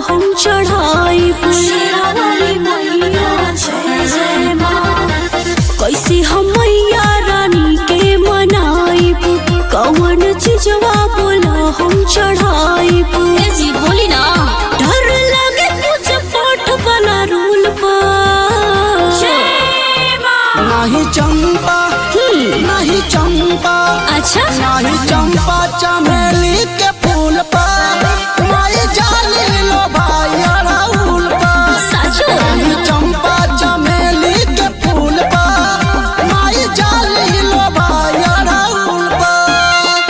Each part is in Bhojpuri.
हम चढ़ाई शेरावाली मैया जय जय माँ कैसे हम मैया रानी के मनाई कौन चीजवा बोला हम चढ़ाई जी बोली ना डर लगे पूजा पाठ वाला रूल पर नाही चंपा नाही चंपा अच्छा नाही चंपा चमेली के फूल पर माई जाली लो भाई अड़हुल पर साचो नाही चंपा चमेली के फूल पर माई जाली लो भाई अड़हुल पर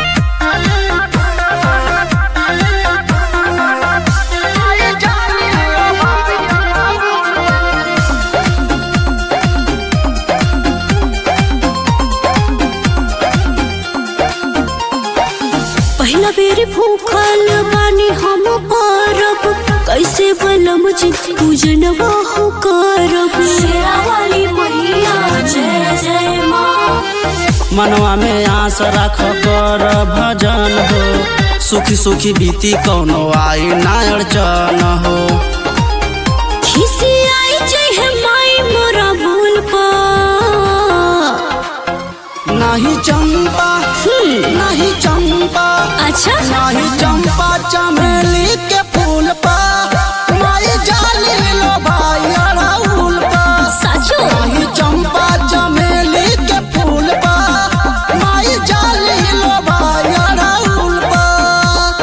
माई जाली लो भाई अड़हुल पर पहला बेर भूखल बानी हम पारब कैसे बलम जी पूजन हो करब शेरावाली मैया जय जय माँ मनवा में आस रख कर भजन हो सुखी सुखी बीती कौनो आई ना अड़चन हो खिसी आई जय माई मोरा भूल पर नहीं चंपा नहीं चंपा अच्छा नहीं चंपा चमेली के फूल पर माई जाली लो भाई अड़हुल पर साचो नहीं चंपा चमेली के फूल पर माई जाली लो भाई अड़हुल पर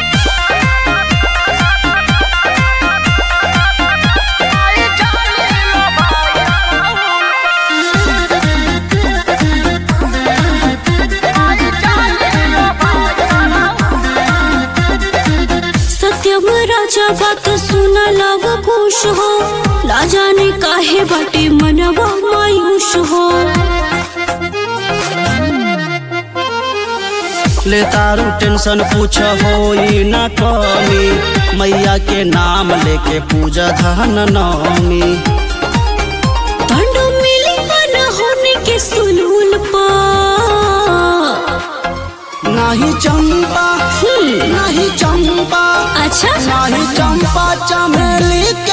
सत्यम राजा बात सुन लग खुश हो ना जाने काहे बाटे मनवा मायूस हो ले तारू टेंशन पूछ होई न कमी मैया के नाम लेके पूजा धन नौमी दंड मिली मन होने के सुलूल पर नहीं चंपा नहीं चंपा अच्छा नहीं चंपा चमेली के